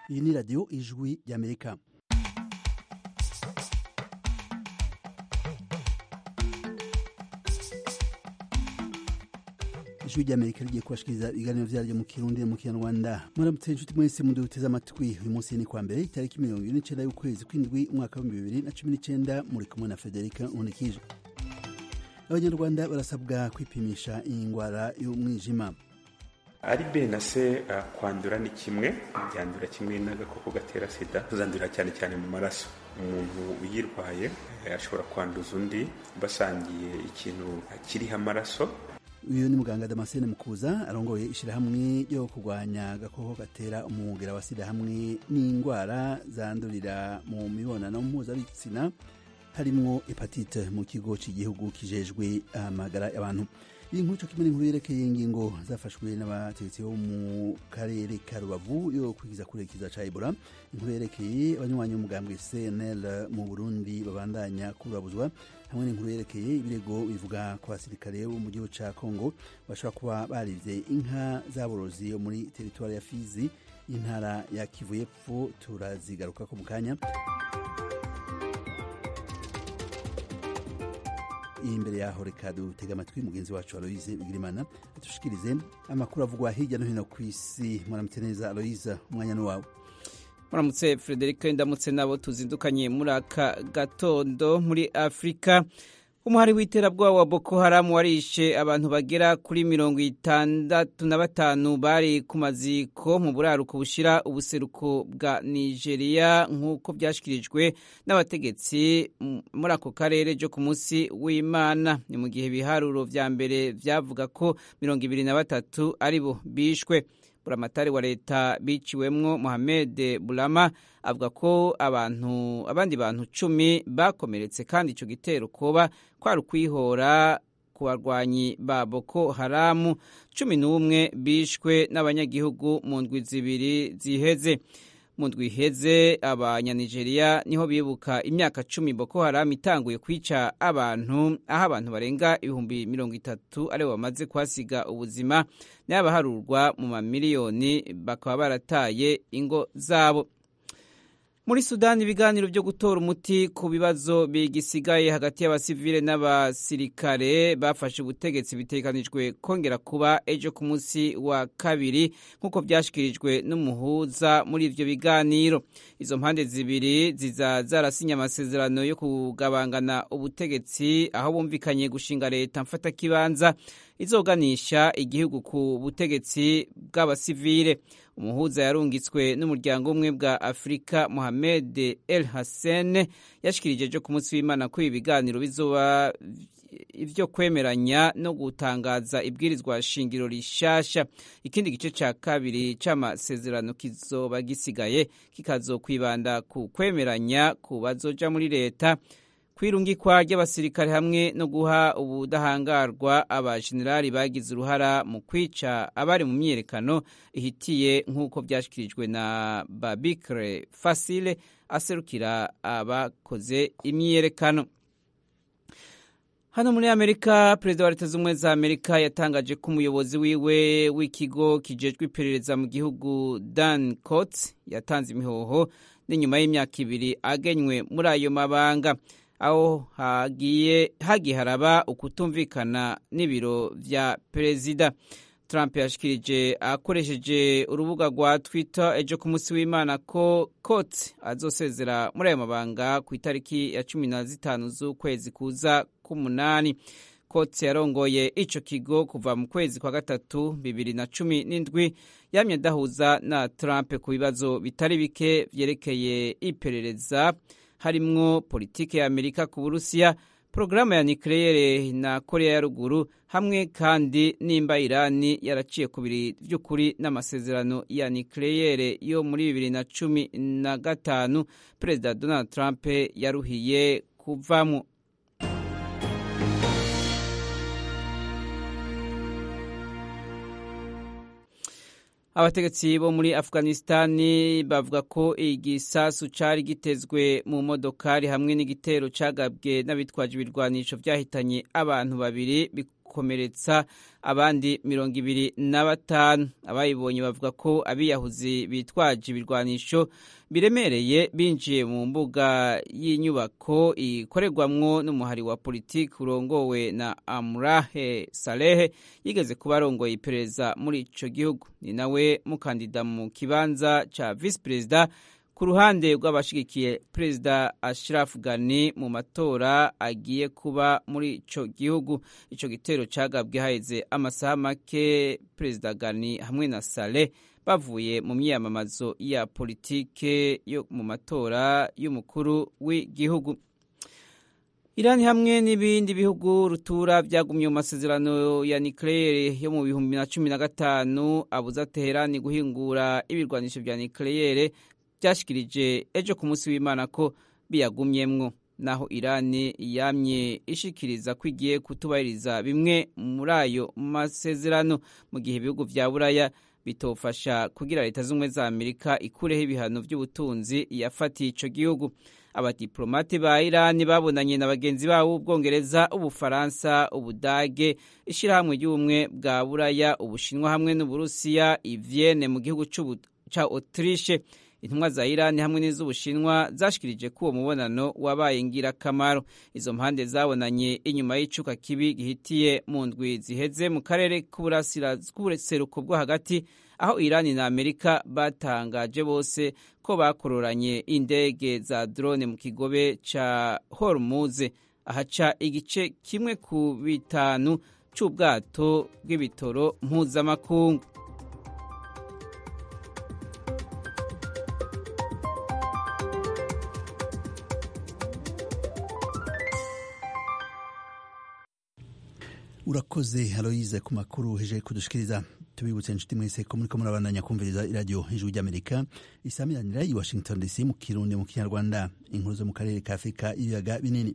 iyi ni radiyo ijwi ry'amerika ijwi ry'amerika rigiye kubashikiriza ibiganiro vyaryo mu kirundi no mu kinyarwanda muramutse inshuti mwese muduteze amatwi uyu munsi ni kwa mbere itariki mirongo ibiri n'icenda y'ukwezi kw'indwi umwaka w'ibihumbi bibiri na cumi n'icenda muri kumwe na federika nkundikije abanyarwanda barasabwa kwipimisha iyi ngwara y'umwijima ari b na c uh, kwandura ni kimwe byandura kimwe n'agakoko gatera sida tuzandurira cyane cyane mu maraso umuntu uyirwaye ashobora kwanduza undi basangiye ikintu kiriho amaraso uyu ni muganga damascene mukuza arongoye ishyirahamwe ryo kurwanya agakoko gatera umwugira wa sida hamwe n'indwara zandurira mu mibonano mpuzabitsina harimwo hepatite mu kigo cy'igihugu kijejwe amagara y'abantu iyi nkuru kimwe n'inkuru yerekeye ingingo zafashwe n'abategetsi bo mu karere ka rubavu yo kwigiza kurekiza ca ebola inkuru yerekeye abanywanyi b'umugambwe cnl mu burundi babandanya kurabuzwa hamwe n'inkuru yerekeye ibirego bivuga ku basirikare bo mu gihugu ca congo bashobora kuba barivye inka z'aborozi yo muri teritwari ya fizi intara ya kivu y'epfo turazigarukako mu kanya imbere yaho reka dutega amatwi mugenzi wacu aloise bigirimana atushikirize amakuru avugwa hirya no hino ku isi muramutse neza aloise umwanya ni wawe muramutse frederic ndamutse nabo tuzindukanye muri aka gatondo muri afurika umuhari w'iterabwoba wa boko haramu warishe abantu bagera kuri mirongo itandatu na batanu bari ku maziko mu buraruko bushira ubuseruko bwa nigeria nk'uko byashyikirijwe n'abategetsi muri ako karere byo ku munsi w'imana ni mu gihe ibiharuro vya mbere vyavuga ko mirongo ibiri na batatu ari bo bishwe buramatari wa leta biciwemwo Mohamed Bulama avuga ko abantu abandi bantu cumi bakomeretse kandi ico gitero koba kwari ukwihora ku barwanyi ba Boko Haramu cumi n'umwe bishwe n'abanyagihugu mu ndwi zibiri ziheze mu ndwi iheze abanyanigeriya niho bibuka imyaka cumi Boko Haram itanguye kwica abantu aho abantu barenga ibihumbi mirongo itatu aribo bamaze kuhasiga ubuzima n'abaharurwa mu mamiliyoni bakaba barataye ingo zabo muri sudani ibiganiro byo gutora umuti ku bibazo bigisigaye hagati y'abasivile n'abasirikare bafashe ubutegetsi bitekanijwe kongera kuba ejo ku munsi wa kabiri nk'uko byashyikirijwe n'umuhuza muri ibyo biganiro izo mpande zibiri ziza zarasinye amasezerano yo kugabangana ubutegetsi aho bumvikanye gushinga leta mfatakibanza izoganisha igihugu ku butegetsi bw'abasivile umuhuza yarungitswe n'umuryango umwe bwa afurika mohamed el hassan yashikirije ejo ku munsi w'imana ko ibi biganiro bizoba ivyo kwemeranya no gutangaza ibwirizwa shingiro rishasha ikindi gice ca kabiri c'amasezerano kizoba gisigaye kikazokwibanda ku kwemeranya ku bazoja muri leta kwirungikwa ry'abasirikare hamwe no guha ubudahangarwa abajenerali bagize uruhara mu kwica abari mu myiyerekano ihitiye nk'uko byashyikirijwe na babikre fasile aserukira abakoze imyiyerekano hano muri amerika perezida wa leta z'ubumwe za amerika yatangaje ko umuyobozi wiwe w'ikigo kijejwe iperereza mu gihugu dan cots yatanze imihoho n'inyuma y'imyaka ibiri agenywe muri ayo mabanga aho hagiye hagiye haraba ukutumvikana n'ibiro vya perezida trump yashikirije akoresheje urubuga rwa twitter ejo ku munsi w'imana ko kot azosezera muri ayo mabanga ku itariki ya cumi na zitanu z'ukwezi kuza k'umunani kot yarongoye ico kigo kuva mu kwezi kwa gatatu bibiri na cumi n'indwi yamye adahuza na trump ku bibazo bitari bike vyerekeye iperereza harimwo politike ya amerika ku burusiya porogaramu ya nikeleyere na korea ya ruguru hamwe kandi nimba irani yaraciye ku biri vy'ukuri n'amasezerano ya nikeleyere yo muri bibiri na cumi na gatanu perezida donald trump yaruhiye kuvamwo abategetsi bo muri afghanistani bavuga ko igisasu cari gitezwe mu modokari hamwe n'igitero cagabwe n'abitwaje ibirwanisho vyahitanye abantu babiri bagakomeretsa abandi mirongo ibiri na batanu abayibonye bavuga ko abiyahuzi bitwaje ibirwanisho biremereye binjiye mu mbuga y'inyubako ikorerwamwo n'umuhari wa politiki urongowe na amurahe salehe yigeze kuba arongoye iperereza muri ico gihugu ni nawe mukandida mu kibanza ca visi perezida ku ruhande rw'abashigikiye perezida Ashraf Ghani mu matora agiye kuba muri ico gihugu ico gitero cagabwe haheze amasaha make perezida Ghani hamwe na Saleh bavuye mu myiyamamazo ya politike yo mu matora y'umukuru w'igihugu Irani hamwe n'ibindi bihugu rutura byagumye mu masezerano ya nucleaire yo mu bihumbi na cumi na gatanu abuza Teherani guhingura ibirwanisho vya nucleaire byashikirije ejo ku munsi w'Imana ko biyagumyemwo naho Irani yamye ishikiriza ko igiye kutubahiriza bimwe muri ayo masezerano mu gihe ibihugu vya Buraya bitofasha kugira leta z'ubumwe za Amerika ikureho ibihano by'ubutunzi yafatiye ico gihugu abadiplomate ba Irani babonanye na bagenzi babo b'Ubwongereza Ubufaransa Ubudage ishirahamwe ry'ubumwe bwa Buraya Ubushinwa hamwe n'Uburusiya i Vienne mu gihugu ca Autriche intumwa za Irani hamwe n'iz'Ubushinwa zashikirije ko uwo mubonano wabaye ngirakamaro izo mpande zabonanye inyuma y'icuka kibi gihitiye mu ndwi ziheze mu karere k'ubuseruko bwo hagati aho Irani na Amerika batangaje bose ko bakororanye indege za drone mu kigobe ca Hormuz ahaca igice kimwe ku bitanu c'ubwato bw'ibitoro mpuzamakungu urakoze aloyize ku makuru heje kudushikiriza tubibutse inshuti mwese ko muriko murabandanya kumviriza iradiyo ijwi ry'amerika isamiranira i washington dc mu kirundi mu kinyarwanda inkuru zo mu karere ka afurika ibiyaga binini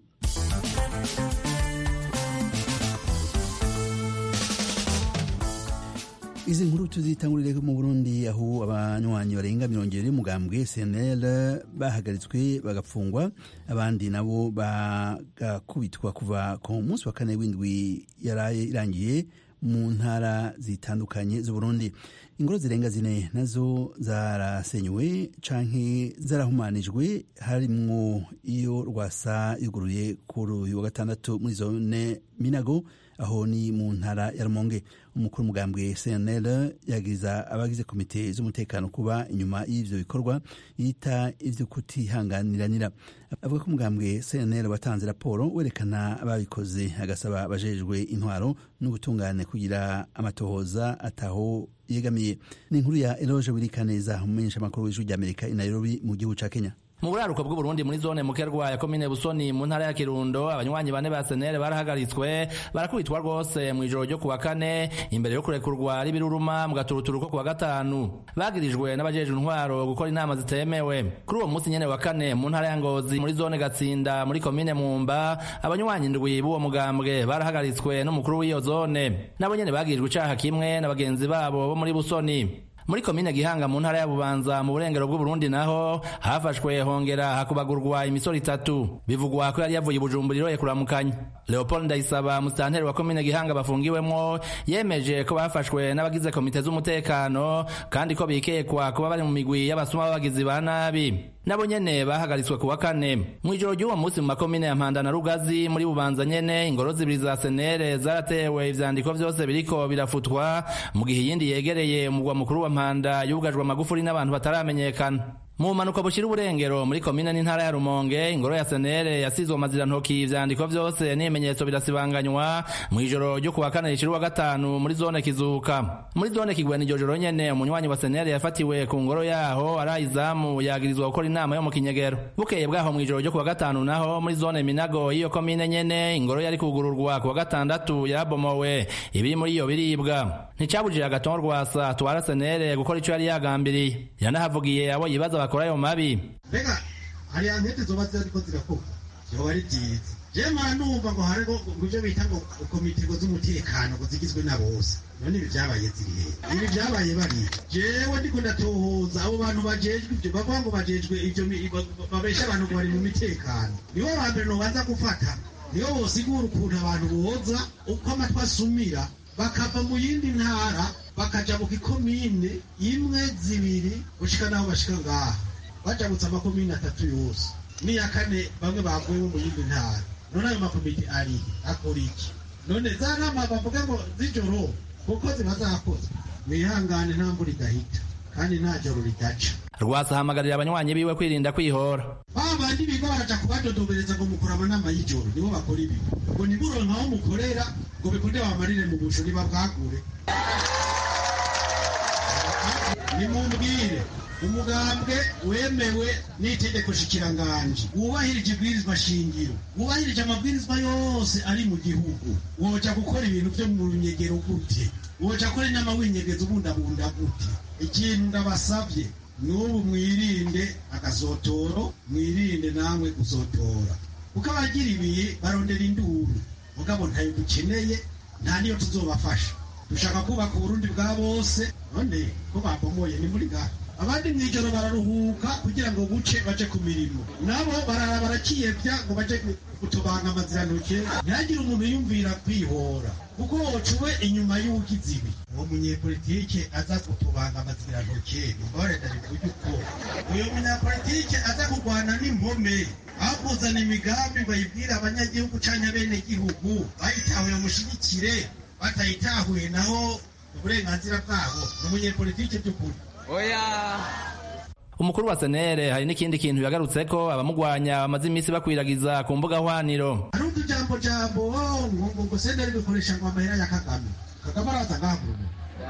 izi nkuru tuzitangurire mu burundi aho abanywanyi barenga mirongo ibiri y'umugambwe cnl bahagaritswe bagapfungwa abandi nabo bagakubitwa kuva ku munsi wa kane w'indwi yaraye irangiye mu ntara zitandukanye z'uburundi ingoro zirenga zine nazo zarasenywe canke zarahumanijwe harimwo iyo rwasa yuguruye kuri uyu wa gatandatu muri zone minago aho ni mu ntara ya rumonge umukuru w'umugambwe cnl yagiza abagize komite z'umutekano kuba inyuma y'ivyo bikorwa yita ivyo kutihanganiranira avuga ko umugambwe cnl watanze raporo werekana ababikoze agasaba abajejwe intwaro n'ubutungane kugira amatohoza ataho yegamiye ni inkuru ya eloge wirikaneza umumenyesha amakuru w'ijwi ry'amerika i nairobi mu gihugu ca kenya mu buraruko bw'uburundi muri zone mukerwa ya komine busoni mu ntara ya kirundo abanywanyi bane ba senere barahagaritswe barakubitwa rwose mu ijoro ryo kuwa kane imbere yo kurekurwa ari biruruma mu gaturuturu ko kuwa gatanu bagirijwe n'abajejwe intwaro gukora inama zitemewe kuri uwo munsi nyene wa kane mu ntara ya ngozi muri zone gatsinda muri komine mumba abanywanyi ndwi b'uwo mugambwe barahagaritswe n'umukuru w'iyo zone nabo nyene bagirijwe icaha kimwe na bagenzi babo bo muri busoni muri komine gihanga mu ntara ya bubanza mu burengero bw'uburundi naho hafashwe hongera hakubagurwa imisoro itatu bivugwa ko yari yavuye ibujumbura iroye kuramukanya leopold ndayisaba musitanteri wa komine gihanga bafungiwemwo yemeje ko bafashwe n'abagize komite z'umutekano kandi ko bikekwa kuba bari mu migwi y'abasuma b'abagizi ba nabi nabo nyene bahagaritswe kuwa kane mw'ijoro ry'uwo munsi mu makomine ya mpanda na rugazi muri bubanza nyene ingoro zibiri za senere zaratewe ivyandiko vyose biriko birafutwa mu gihe iyindi yegereye umugwa mukuru wa mpanda yugajwe amagufuri n'abantu bataramenyekana mu bumanuko bushira uburengero muri komine n'intara ya rumonge ingoro ya senere yasizwe amazirantoki ivyandiko vyose n'ibimenyetso birasibanganywa mw'ijoro ryo kuwa kane rishira uwa gatanu muri zone kizuka muri zone kigwena iryo joro nyene umunywanyi wa senere yafatiwe ku ngoro yaho arayizamu yagirizwa gukora inama yo mu kinyegero bukeye bwaho mw'ijoro ryo kuwa gatanu naho muri zone minago y'iyo komine nyene ingoro yari kugururwa kuwa gatandatu yarabomowe ibiri muri iyo biribwa nticabujije agatongo rwasa atwara senere gukora ico yari yagambiriye yanahavugiye abo yibaza bakora ayo mabi mbega hariya nkete zoba ziriko zirakorwa vyoba ari vyiza jewe mpora numva ngo hariho ivyo bita ngo komite ngo z'umutekano ngo zigizwe na bose none ibi vyabaye ziri hehe ibi vyabaye bariya jewe ndiko ndatohoza abo bantu bajejwe ivyo bavuga ngo bajejwe ivyo babesha abantu ngo bari mu mitekano nibo ba mbere nobanza gufata niyo bosigura ukuntu abantu boza uko amatwi asumira bakava mu yindi ntara bakaja mu gikomine imwe zibiri gushika naho bashika ngaha bajabutse amakomine atatu yose n'iya kane bamwe bavuye mu yindi ntara none ayo makomite ari akora iki none za nama bavuga ngo z'ijoro kuko ziba zakozwe mwihangane nta mvura idahita kandi nta joro ridaca rwasa ahamagarira abanywanyi biwe kwirinda kwihora ba bandi biga baraja kubadodobereza ngo mukora amanama y'ijoro nibo bakora ibi ngo nimuronka aho mukorera ngo bikunde bamarire mu busho nibabwagure nimumbwire umugambwe wemewe n'itegeko shikiranganji wubahirije ibwirizwa shingiro wubahirije amabwirizwa yose ari mu gihugu woja gukora ibintu vyo mu runyegero gute woja kora inama winyegeza ubundabunda gute ikintu ndabasavye n'ubu mwirinde agasotoro mwirinde namwe gusotora kuko abagira ibiye barondera induru mugabo ntayo dukeneye nta niyo tuzobafasha dushaka kubaka uburundi bwa bose none ko babomoye ni muri gaha abandi mw'ijoro bararuhuka kugira ngo buce baje ku mirimo nabo barara barakiyevya ngo baje gutobanga amazirantoke ntihagire umuntu yumvira kwihora kuko wocuwe inyuma y'ugize ibi uwo munyepolitike aza gutobanga amazirantoke nimbabarenda bivuge uko uyo munyapolitike aza kurwana n'impome bakuzana imigambi bayibwire abanyagihugu canke abenegihugu bayitahuye mushigikire batayitahuye naho uburenganzira bwabo ni umunyepolitike by'ukuri oya umukuru wa senere hari n'ikindi kintu yagarutse ko abamugwanya bamaze iminsi bakwiragiza ku mbuga hwaniro hari utujambo jambo ngo ngo ngo senderi bikoresha ngo amahera ya kagame kagame araza ngahagurumu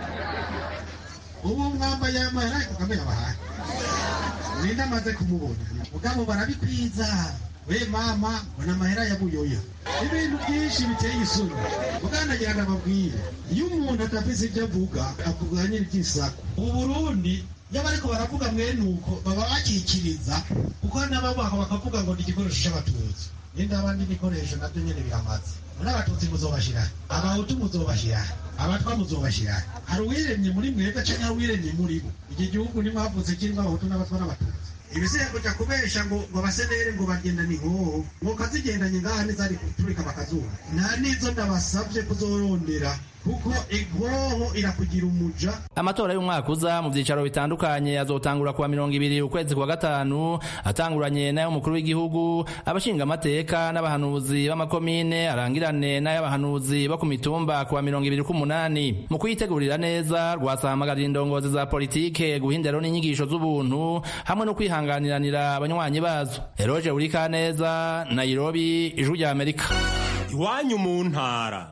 ubu mwambaye amahera ya kagame yabahaye ninde amaze kumubona mugabo barabikwiza we mama mbona amahera ya buyoya ibintu byinshi biteye isoni muganagira ngo ababwire iyo umuntu adafise ibyo avuga avuga nyine iby'isaku ubu burundi iyo bariko baravuga mwene uko baba bakikiriza kuko n'ababaho bakavuga ngo ni igikoresho c'abatutsi ninde abandi ibikoresho navyo nyene biramaze muri abatutsi muzobashira abahutu muzobashira abatwa muzobashira hari uwiremye muri mwebwe canke hari uwiremye muri bo iki gihugu nimwavutse kirimwo abahutu n'abatwa n'abatutsi ibisigaye kuja kubesha ngo ngo abasenere ngo bagenda ni nkoho ngo kazigendanye ngaha nizari kuturika bakazuba nta nizo ndabasavye kuzorondera kuko inkoho irakugira umuja amatora y'umwaka uza mu byicaro bitandukanye azotangura kuwa mirongo ibiri ukwezi kwa gatanu atanguranye n'ay'umukuru w'igihugu abashinga amateka n'abahanuzi b'amakomine arangirane n'ay'abahanuzi bo ku mitumba kuwa mirongo ibiri k'umunani mu kuyitegurira neza rwasahamagarira indongozi za politike guha indero n'inyigisho z'ubuntu hamwe no kwihanganiranira abanywanyi bazo eroge urikaneza nairobi ijwi rya amerika iwanyu mu ntara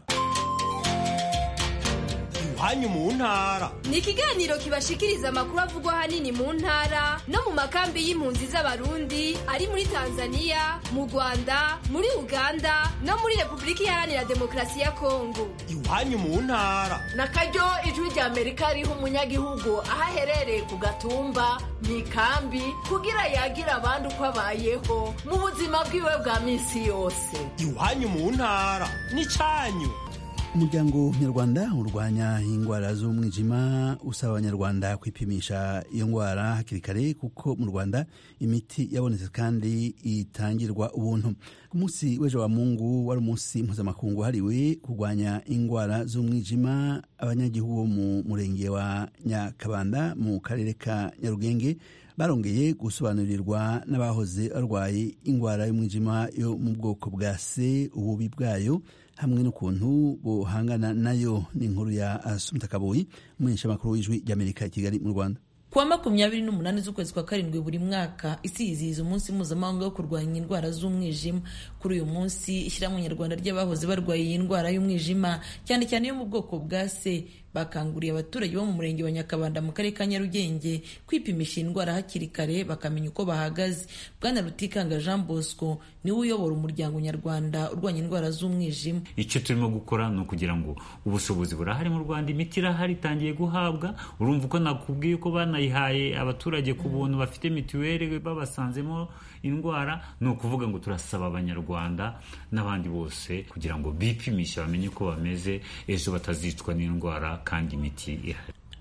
iwanyu mu ntara ni ikiganiro kibashikiriza amakuru avugwa ahanini mu ntara no mu makambi y'impunzi z'abarundi ari muri tanzania mu rwanda muri uganda no muri repubulika iharanira demokarasi ya kongo iwanyu mu ntara na karyo ijwi rya amerika riha umunyagihugu aho aherereye ku gatumba mu ikambi kugira yagira abandi uko abayeho mu buzima bwiwe bwa minsi yose iwanyu mu ntara n'icyanyu umuryango nyarwanda urwanya indwara z'umwijima usaba abanyarwanda kwipimisha iyo ndwara hakiri kare kuko mu rwanda imiti yabonetse kandi itangirwa ubuntu ku munsi w'ejo wa mungu wari umunsi mpuzamakungu wahariwe kurwanya indwara z'umwijima abanyagihugu bo mu murenge wa nyakabanda mu karere ka nyarugenge barongeye gusobanurirwa n'abahoze barwaye indwara y'umwijima yo mu bwoko bwa se ububi bwayo hamwe n'ukuntu buhangana nayo ni inkuru ya asumta kaboyi umumenyeshamakuru w'ijwi ry'amerika i kigali mu rwanda kuwa makumyabiri n'umunani z'ukwezi kwa karindwi buri mwaka isi yizihiza umunsi mpuzamahanga wo kurwanya indwara z'umwijima kuri uyu munsi ishyirahamwe nyarwanda ry'abahoze barwaye iyi ndwara y'umwijima cyane cyane yo mu bwoko bwa se bakanguriye abaturage bo mu murenge wa nyakabanda mu karere ka nyarugenge kwipimisha iyi ndwara hakiri kare bakamenya uko bahagaze bwana rutikanga jean bosco niwe uyobora umuryango nyarwanda urwanya indwara z'umwijima icyo turimo gukora ni ukugira ngo ubushobozi burahari mu rwanda imiti irahari itangiye guhabwa urumva uko nakubwiye ko banayihaye abaturage ku buntu bafite mituweli babasanzemo indwara ni ukuvuga ngo turasaba abanyarwanda n'abandi bose kugira ngo bipimishe bamenye uko bameze ejo batazicwa n'indwara kandi imiti ihari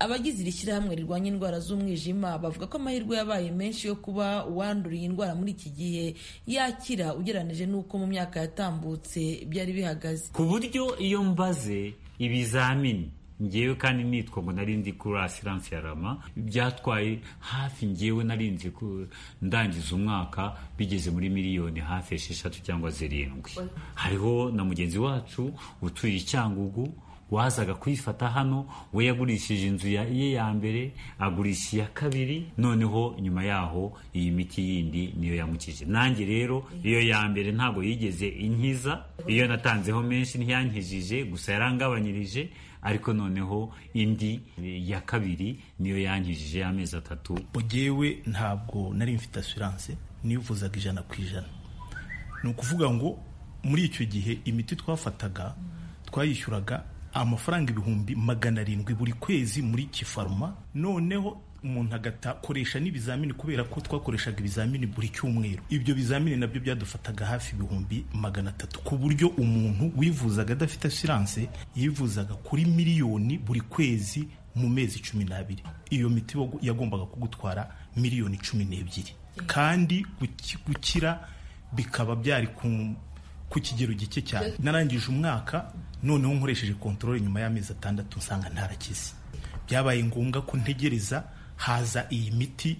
abagize iri shyirahamwe rirwanya indwara z'umwijima bavuga ko amahirwe yabaye menshi yo kuba uwanduriye indwara muri iki gihe yakira ugereranije n'uko mu myaka yatambutse byari bihagaze ku buryo iyo mbaze ibizamini ngewe kandi nitwa ngo nari ndi kuri asiranse ya rama byatwaye hafi ngewe nari nzi ndangiza umwaka bigeze muri miliyoni hafi esheshatu cyangwa zirindwi hariho na mugenzi wacu utuye icyangugu wazaga kuyifata hano we yagurishije inzu ye ya mbere agurisha iya kabiri noneho nyuma yaho iyi miti yindi niyo yamukije nanjye rero iyo ya mbere ntabwo yigeze inkiza iyo natanzeho menshi ntiyankijije gusa yarangabanyirije ariko noneho indi ya kabiri niyo yankijije y'amezi atatu ugewe ntabwo nari mfite asiranse nivuzaga ijana ku ijana ni ukuvuga ngo muri icyo gihe imiti twafataga twayishyuraga amafaranga ibihumbi magana arindwi buri kwezi muri kifaruma noneho umuntu agakoresha n'ibizamini kubera ko twakoreshaga ibizamini buri cyumweru ibyo bizamini nabyo byadufataga hafi ibihumbi magana atatu ku buryo umuntu wivuzaga adafite asiranse yivuzaga kuri miliyoni buri kwezi mu mezi cumi n'abiri iyo miti yagombaga kugutwara miliyoni cumi n'ebyiri kandi gukira bikaba byari ku kigero gike cyane narangije umwaka noneho nkoresheje kontorore nyuma y'amezi atandatu nsanga ntarakize byabaye ngombwa ko ntegereza haza iyi miti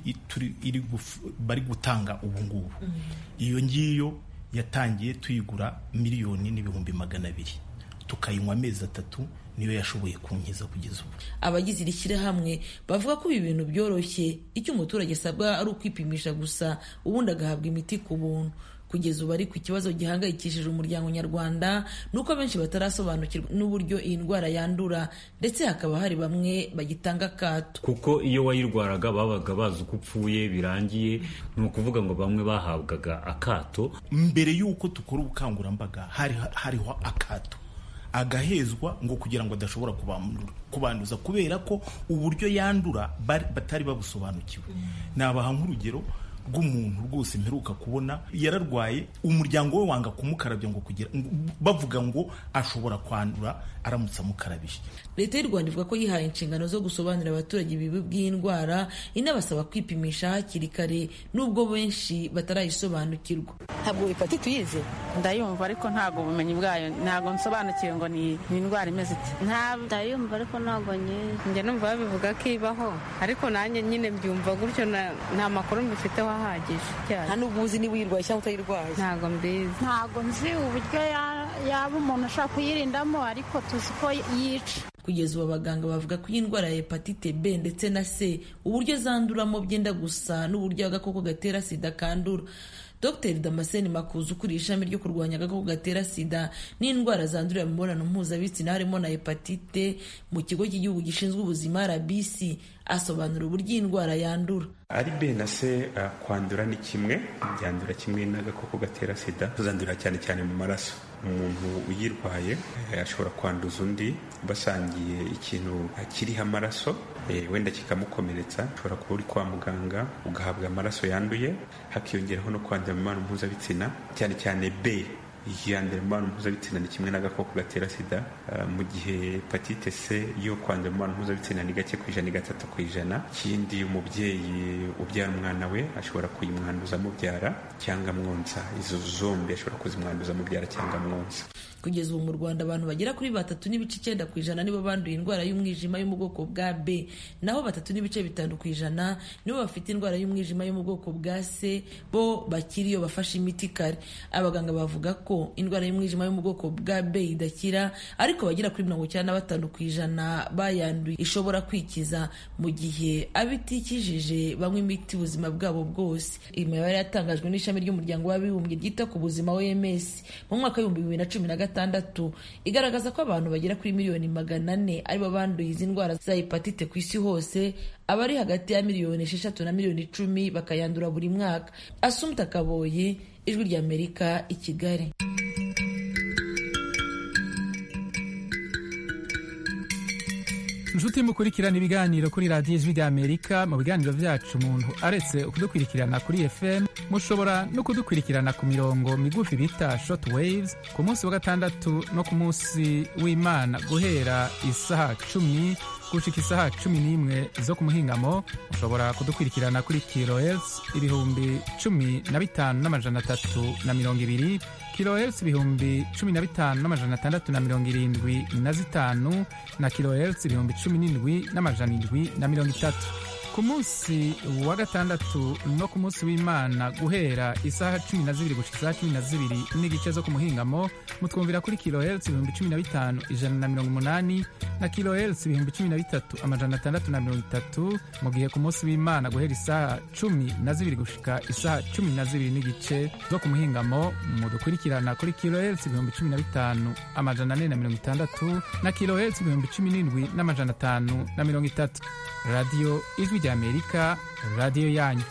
bari gutanga ubu ngubu iyo ngiyo yatangiye tuyigura miliyoni n'ibihumbi magana abiri tukayinywa amezi atatu niyo yashoboye kunkiza kugeza ubu abagize iri shyirahamwe bavuga ko ibi bintu byoroshye icyo umuturage asabwa ari ukwipimisha gusa ubundi agahabwa imiti ku buntu kugeza ubu ariko ikibazo gihangayikishije umuryango nyarwanda ni uko benshi batarasobanukirwa n'uburyo iyi ndwara yandura ndetse hakaba hari bamwe bagitanga akato kuko iyo wayirwaraga babaga bazi uko upfuye birangiye ni ukuvuga ngo bamwe bahabwaga akato mbere y'uko dukora ubukangurambaga hariho akato agahezwa ngo kugira ngo adashobora kubanduza kubera ko uburyo yandura batari babusobanukiwe nabaha nk'urugero rw'umuntu rwose mperuka kubona yararwaye umuryango we wanga kumukarabya ngo kugira bavuga ngo ashobora kwandura aramutse amukarabije leta y'u rwanda ivuga ko yihaye inshingano zo gusobanurira abaturage ibibi by'indwara inabasaba kwipimisha hakiri kare nubwo benshi batarayisobanukirwa ntabwo hepatite uyizi ndayumva ariko ntabwo ubumenyi bwayo ntabwo nsobanukiwe ngo ni indwara imeze ite ndayumva ariko ntabwo nyizi njye numva babivuga ko ibaho ariko nanjye nyine mbyumva gutyo nta makuru mbifiteho ahagije nta n'ubwo uzi niba uyirwaye cyangwa utayirwaye ntabwo mbizi ntabwo nzi uburyo yaba umuntu ashobora kuyirindamo ariko tuzi ko yica kugeza ubu abaganga bavuga ko iyi ndwara ya hepatite b ndetse na c uburyo zanduramo byenda gusa n'uburyo agakoko gatera sida kandura dr damascene makuza ukuriye ishami ryo kurwanya agakoko gatera sida n'indwara zandurira mu mibonano mpuzabitsina harimo na hepatite mu kigo cy'igihugu gishinzwe ubuzima rbc asobanura uburyo iyi ndwara yandura ari b na c uh, kwandura ni kimwe byandura kimwe n'agakoko gatera sida tuzandurira cyane cyane mu maraso umuntu uyirwaye ashobora kwanduza undi basangiye ikintu kiriho amaraso wenda kikamukomeretsa ushobora kuba uri kwa muganga ugahabwa amaraso yanduye hakiyongeraho no kwandura mu mibonano mpuzabitsina cyane cyane b yandura mu mibonano mpuzabitsina ni kimwe n'agakoko gatera sida mu gihe hepatite c yo kwandura mu mibonano mpuzabitsina ni gake ku ijana ni gatatu ku ijana ikindi umubyeyi ubyara umwana we ashobora kuyimwanduza amubyara cyangwa amwonsa izo zombi ashobora kuzimwanduza amubyara cyangwa amwonsa kugeza ubu mu rwanda abantu bagera kuri batatu n'ibice icyenda ku ijana nibo banduye indwara y'umwijima yo mu bwoko bwa b naho batatu n'ibice bitanu ku ijana nibo bafite indwara y'umwijima yo mu bwoko bwa c bo bakiri iyo bafashe imiti kare abaganga bavuga ko indwara y'umwijima yo mu bwoko bwa b idakira ariko bagera kuri mirongo icyenda na batanu ku ijana bayanduye ishobora kwikiza mu gihe abitikijije banywa imiti ubuzima bwabo bwose iyi mibare yatangajwe n'ishami ry'umuryango w'abibumbye ryita ku buzima oms mu mwaka w'ibihumbi bibiri na cumi na gatandatu igaragaza ko abantu bagera kuri miliyoni magana ane aribo banduye izi ndwara za hepatite ku isi hose abari hagati ya miliyoni esheshatu na miliyoni icumi bakayandura buri mwaka asumta kaboye ijwi ry'amerika i kigali inshuti mukurikirana ibiganiro kuri radiyo ijwi ry'amerika mu biganiro byacu umuntu aretse kudukurikirana kuri fm mushobora no kudukurikirana ku mirongo migufi bita short waves ku munsi wa gatandatu no ku munsi w'imana guhera isaha cumi gushika isaha cumi n'imwe zo ku muhingamo mushobora kudukurikirana kuri kilohertz ibihumbi cumi na bitanu n'amajana atatu na mirongo ibiri kilohertz ibihumbi cumi na bitanu n'amajana atandatu na mirongo irindwi na zitanu na kilohertz ibihumbi cumi n'indwi n'amajana indwi na mirongo itatu ku munsi wa gatandatu no ku munsi w'imana guhera isaha cumi na zibiri gushika isaha cumi na zibiri n'igice zo ku muhingamo mutwumvira kuri kilohertz ibihumbi cumi na bitanu ijana na mirongo umunani na kilohertz ibihumbi cumi na bitatu amajana atandatu na mirongo itatu mu gihe ku munsi w'imana guhera isaha cumi na zibiri gushika isaha cumi na zibiri n'igice zo ku muhingamo mudukurikirana kuri kilohertz ibihumbi cumi na bitanu amajana ane na mirongo itandatu na kilohertz ibihumbi cumi n'indwi n'amajana atanu na mirongo itatu radiyo ijwi ry'amerika radiyo yanyu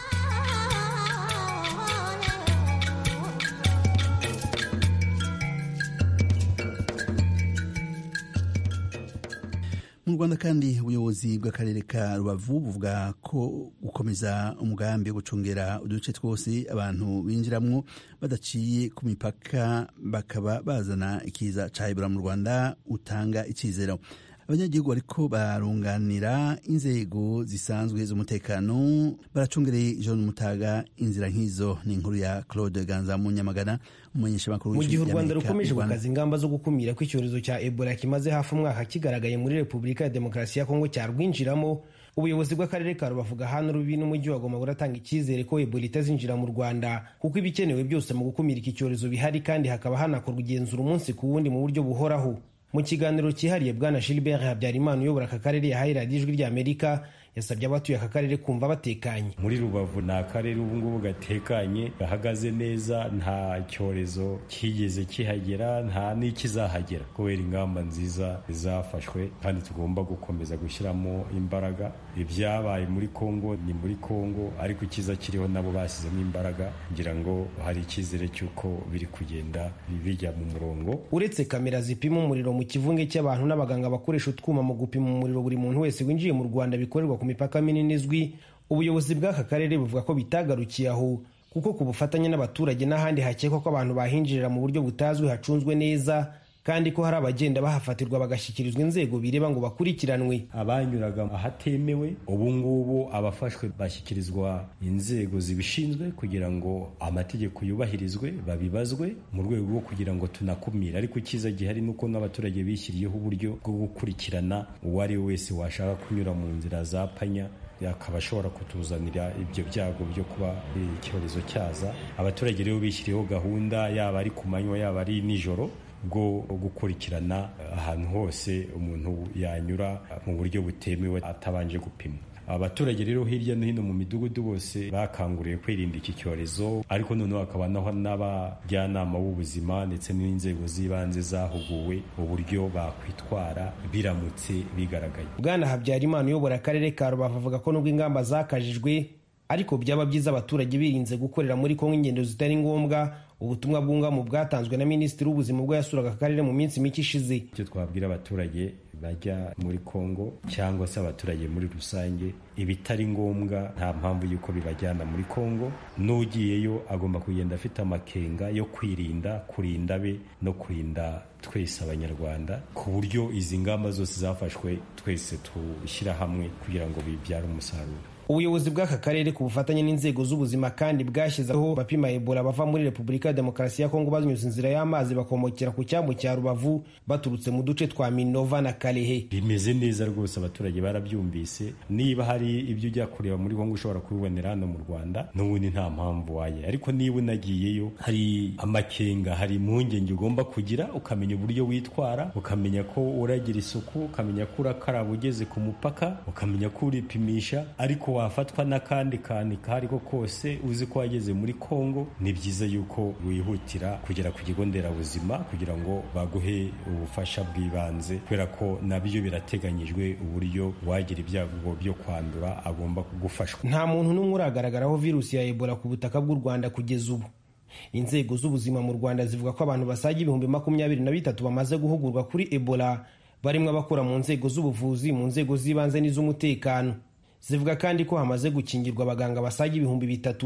mu rwanda kandi ubuyobozi bw'akarere ka rubavu buvuga ko gukomeza umugambi wo gucungera uduce twose abantu binjiramwo badaciye ku mipaka bakaba bazana ikiza ca ebola mu rwanda utanga icizero abanyagihugu bariko barunganira inzego zisanzwe z'umutekano baracungereye John Mutaga inzira nk'izo ni inkuru ya Claude Ganza mu Nyamagana umumenyeshamakuru mu gihe u Rwanda rukomeje gukaza ingamba zo gukumira ko icyorezo cya Ebola kimaze hafi umwaka kigaragaye muri Repubulika ya Demokarasi ya Kongo cyarwinjiramo ubuyobozi bw'akarere ka rubavu gahana rubi n'umujyi wa goma buratanga icyizere ko ebola itazinjira mu rwanda kuko ibikenewe byose mu gukumira iki cyorezo bihari kandi hakaba hanakorwa igenzura umunsi ku wundi mu buryo buhoraho mu kiganiro cyihariye bwana gilbert habyarimana uyobora aka karere yahaye radiyo ijwi ry'amerika yasabye abatuye aka karere kumva batekanye muri rubavu ni akarere ubu ngubu gatekanye gahagaze neza nta cyorezo kigeze kihagera nta n'ikizahagera kubera ingamba nziza zafashwe kandi tugomba gukomeza gushyiramo imbaraga ibyabaye muri kongo ni muri kongo ariko icyiza kiriho nabo bashyizemo imbaraga ngira ngo hari icyizere cy'uko biri kugenda bijya mu murongo uretse kamera zipima umuriro mu kivunge cy'abantu n'abaganga bakoresha utwuma mu gupima umuriro buri muntu wese winjiye mu rwanda bikorerwa ku mipaka minini izwi ubuyobozi bw'aka karere buvuga ko bitagarukiye aho kuko ku bufatanye n'abaturage n'ahandi hakekwa ko abantu bahinjirira mu buryo butazwi hacunzwe neza kandi ko hari abagenda bahafatirwa bagashyikirizwa inzego bireba ngo bakurikiranwe abanyuraga ahatemewe ubu ngubu abafashwe bashyikirizwa inzego zibishinzwe kugira ngo amategeko yubahirizwe babibazwe mu rwego rwo kugira ngo tunakumire ariko icyiza gihari ni uko n'abaturage bishyiriyeho uburyo bwo gukurikirana uwo ari we wese washaka kunyura mu nzira za panya akaba ashobora kutuzanira ibyo byago byo kuba icyorezo cyaza abaturage rero bishyiriyeho gahunda yaba ari ku manywa yaba ari nijoro bwo gukurikirana ahantu hose umuntu yanyura mu buryo butemewe atabanje gupimwa abaturage rero hirya no hino mu midugudu bose bakanguriwe kwirinda iki cyorezo ariko noneho hakaba naho n'abajyanama b'ubuzima ndetse n'inzego z'ibanze zahuguwe uburyo bakwitwara biramutse bigaragaye bwana habyarimana uyobora akarere ka rubavu avuga ko nubwo ingamba zakajijwe ariko byaba byiza abaturage birinze gukorera muri kongo ingendo zitari ngombwa ubutumwa bwungamu bwatanzwe na minisitiri w'ubuzima ubwo yasuraga akarere mu minsi mike ishize icyo twabwira abaturage bajya muri kongo cyangwa se abaturage muri rusange ibitari ngombwa nta mpamvu y'uko bibajyana muri kongo n'ugiyeyo agomba kugenda afite amakenga yo kwirinda kurinda be no kurinda twese abanyarwanda ku buryo izi ngamba zose zafashwe twese tushyira hamwe kugira ngo bibyare umusaruro ubuyobozi bw'aka karere ku bufatanye n'inzego z'ubuzima kandi bwashyizeho bapima ebola bava muri repubulika ya demokarasi ya kongo banyuze inzira y'amazi bakomokera ku cyambu cya rubavu baturutse mu duce twa minova na karehe bimeze neza rwose abaturage barabyumvise niba hari ibyo ujya kureba muri kongo ushobora kubibonera hano mu rwanda n'ubundi nta mpamvu waye ariko niba unagiyeyo hari amakenga hari impungenge ugomba kugira ukamenya uburyo witwara ukamenya ko uragira isuku ukamenya ko urakaraba ugeze ku mupaka ukamenya ko uripimisha ariko wafatwa n'akandi kantu kari ko kose uzi ko wageze muri kongo ni byiza yuko wihutira kugera ku kigo nderabuzima kugira ngo baguhe ubufasha bw'ibanze kubera ko nabyo birateganyijwe uburyo wagira ibyago byo kwandura agomba kugufashwa nta muntu n'umwe uragaragaraho virusi ya ebola ku butaka bw'u rwanda kugeza ubu inzego z'ubuzima mu rwanda zivuga ko abantu basaga ibihumbi makumyabiri na bitatu bamaze guhugurwa kuri ebola barimo abakora mu nzego z'ubuvuzi mu nzego z'ibanze n'iz'umutekano zivuga kandi ko hamaze gukingirwa abaganga basaga ibihumbi bitatu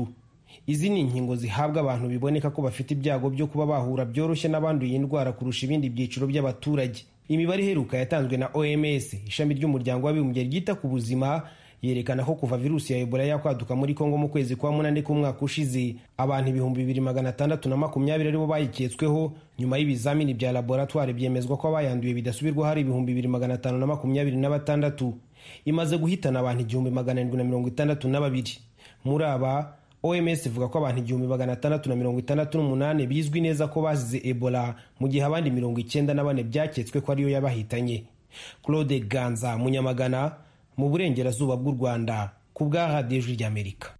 izi ni inkingo zihabwa abantu biboneka ko bafite ibyago byo kuba bahura byoroshye n'abanduye indwara kurusha ibindi byiciro by'abaturage imibare iheruka yatanzwe na oms ishami ry'umuryango w'abibumbye ryita ku buzima yerekana ko kuva virusi ya ebola yakwaduka muri kongo mu kwezi kwa munani k'umwaka ushize abantu ibihumbi bibiri magana atandatu na makumyabiri aribo bayiketsweho nyuma y'ibizamini bya laboratwari byemezwa ko abayanduye bidasubirwaho hari ibihumbi bibiri magana atanu na makumyabiri na batandatu imaze guhitana abantu igihumbi magana arindwi na mirongo itandatu na babiri muri aba oms ivuga ko abantu igihumbi magana atandatu na mirongo itandatu n'umunani bizwi neza ko bazize ebola mu gihe abandi mirongo icyenda na bane byaketswe ko ariyo yabahitanye claude ganza munyamagana mu burengerazuba bw'u rwanda ku bwa radiyo ijwi ry'amerika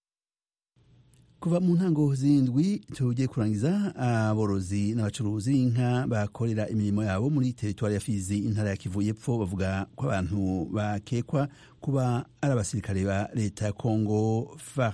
kuva mu ntango z'indwi tugiye kurangiza aborozi n'abacuruzi b'inka bakorera imirimo yabo muri teritwari ya fizi intara ya kivu y'epfo bavuga ko abantu bakekwa kuba ari abasirikare ba leta ya kongo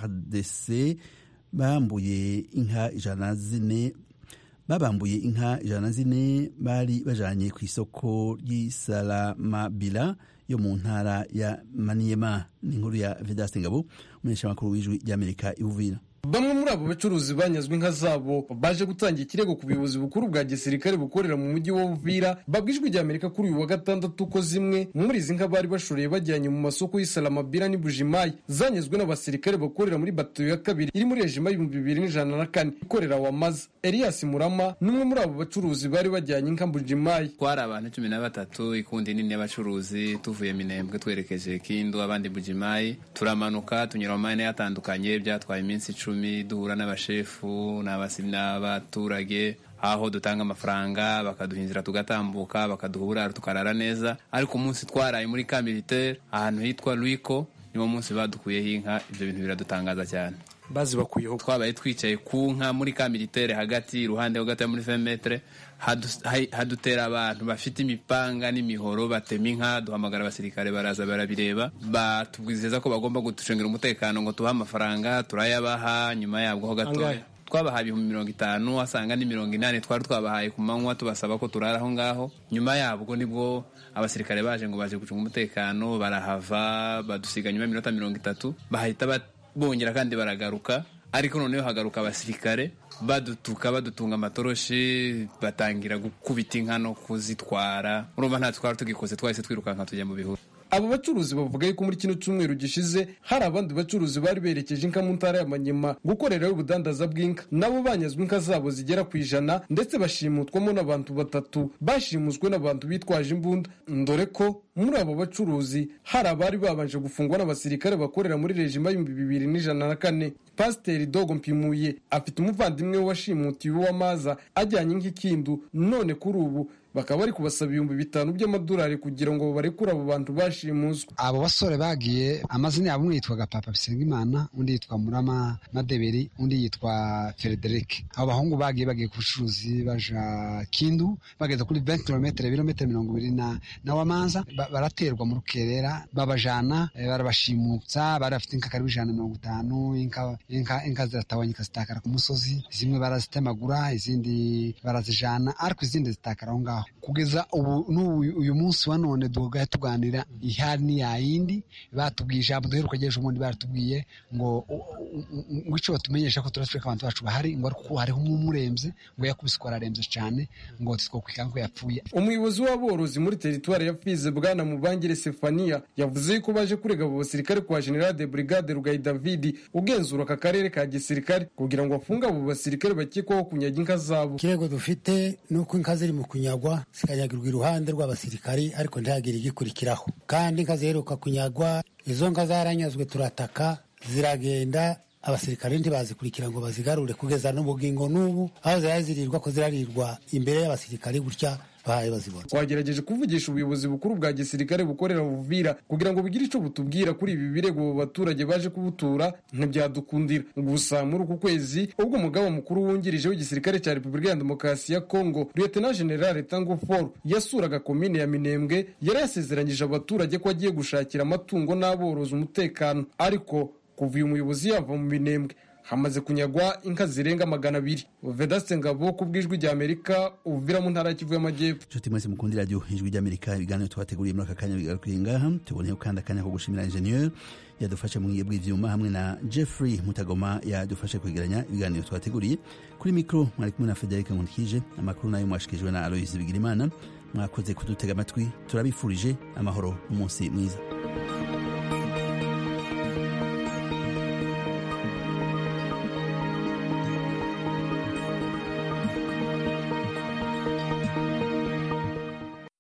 fardc bambuye inka ijana zine babambuye inka ijana zine bari bajanye ku isoko ry'isalamabila yo mu ntara ya maniyema ni inkuru ya vedaste ngabo umunyeshamakuru w'ijwi ry'amerika iwuvira bamwe muri abo bacuruzi banyazwe inka zabo baje gutanga ikirego ku buyobozi bukuru bwa gisirikare bukorera mu mujyi wa Uvira babwijwe rya Amerika kuri uyu wa gatandatu ko zimwe muri izi nka bari bashoreye bajyanye mu masoko y'Isalamabila n'i Bujimayi zanyazwe n'abasirikare bakorera muri batayo ya kabiri iri muri rejima y'ibihumbi bibiri n'ijana na kane ikorera Wamaza Elias Murama n'umwe muri abo bacuruzi bari bajyanye inka Bujimayi twari abantu cumi na batatu ikundi nini y'abacuruzi tuvuye Minembwe twerekeje Kindu abandi Bujimayi turamanuka tunyura mu mayine atandukanye byatwaye iminsi icumi duhura n'abashefu n'abaturage aho dutanga amafaranga bakaduha inzira tugatambuka bakaduha uburaro tukarara neza ariko umunsi twaraye muri ka militaire ahantu hitwa Luiko niwo munsi badukuyeho inka ibyo bintu biradutangaza cyane bazi bakuyeho twabaye twicaye ku nka muri ka militaire hagati iruhande ho gato muri 20 metre hadutera abantu bafite imipanga n'imihoro batema inka duhamagara abasirikare baraza barabireba batubwizeza ko bagomba gutucungira umutekano ngo tuhe amafaranga turayabaha nyuma yabwo ho gatoya twabahaye ibihumbi mirongo itanu asanga ni mirongo inani twari twabahaye ku manywa tubasaba ko turara aho ngaho nyuma yabwo nibwo abasirikare baje ngo baje gucunga umutekano barahava badusiga nyuma y'iminota mirongo itatu bahita bongera kandi baragaruka ariko noneho hagaruka abasirikare badutuka badutunga amatoroshi batangira gukubita inka no kuzitwara urumva nta twari tugikoze twahise twirukanka tujya mu bihuru abo bacuruzi bavuga yuko muri kino cyumweru gishize hari abandi bacuruzi bari berekeje inka mu ntara ya Manyema gukorerayo ubudandaza bw'inka nabo banyazwe inka zabo zigera ku ijana ndetse bashimutwamo n'abantu batatu bashimuswe n'abantu bitwaje imbunda dore ko muri abo bacuruzi hari abari babanje gufungwa n'abasirikare bakorera muri rejima y'ibihumbi bibiri n'ijana na kane pasiteri dogo mpimuye afite umuvandimwe we washimutiwe w'amaza ajyanye nk'ikindu none kuri ubu bakaba bari kubasaba ibihumbi bitanu by'amadolari kugira ngo barekure abo bantu bashimuswe abo basore bagiye amazina yabo umwe yitwaga papa bisengimana undi yitwa murama madeberi undi yitwa frederic abo bahungu bagiye bagiye ku bucuruzi baja kindu bageze kuri 20 kilometero ibirometero mirongo ibiri na, na wamanza ba, baraterwa mu rukerera babajana e, barabashimutsa bari bafite inka karibu ijana na mirongo itanu inka, inka, inka ziratawanyika zitakara ku musozi zimwe barazitemagura izindi barazijana ariko izindi zitakara aho ngaho kugeza ubu uyu munsi wa none dugaye tuganira ihari ni yayindi batubwiye ijambo duheruka ejo ubundi baratubwiye ngo ngo icyo batumenyesha ko turatwereka abantu bacu bahari ngo ariko hariho umwe umurembye ngo yakubise ko ararembye cyane ngo titwokwikanga ko yapfuye umuyobozi w'aborozi muri teritwari ya fize bwana mubangire sefania yavuze ko baje kurega abo basirikare kwa general de brigade rugayi david ugenzura aka karere ka gisirikare kugira ngo bafunge abo basirikare bakekwaho kunyaga inka zabo ikirego dufite ni uko inka ziri mu kunyagwa zikanyagirwa iruhande rw'abasirikari ariko ntihagire igikurikiraho kandi inka ziheruka kunyagwa izo nka zaranyazwe turataka ziragenda abasirikare ntibazikurikira ngo bazigarure kugeza n'ubugingo n'ubu aho zari zirirwa ko zirarirwa imbere y'abasirikare gutya bahaye bazibona twagerageje kuvugisha ubuyobozi bukuru bwa gisirikare bukorera buvira kugira ngo bugire icyo butubwira kuri ibi birego abo baturage baje kubutura ntibyadukundira gusa muri uku kwezi ubwo umugaba mukuru wungirije w'igisirikare cya repubulika ya demokarasi ya kongo lieutenant general tango for yasuraga komine ya minembwe yari yasezeranyije abaturage ko agiye gushakira amatungo n'aborozi umutekano ariko kuva uyu muyobozi yava mu minembwe hamaze kunyagwa inka zirenga magana abiri vedaste ngabo ku bw'ijwi rya amerika uvira mu ntara ya kivu y'amajyepfo nshuti mwese mukunda iradiyo ijwi ry'amerika ibiganiro twateguriye muri aka kanya bigarukiye ngaha tuboneyeho kandi akanya ko gushimira ingenieur yadufashe mu bwiye bw'ivyuma hamwe na jeffrey mutagoma yadufashe kwegeranya ibiganiro twateguriye kuri mikro mwari kumwe na frederic nkundikije amakuru nayo mwashikijwe na aloyse bigirimana mwakoze kudutega amatwi turabifurije amahoro n'umunsi mwiza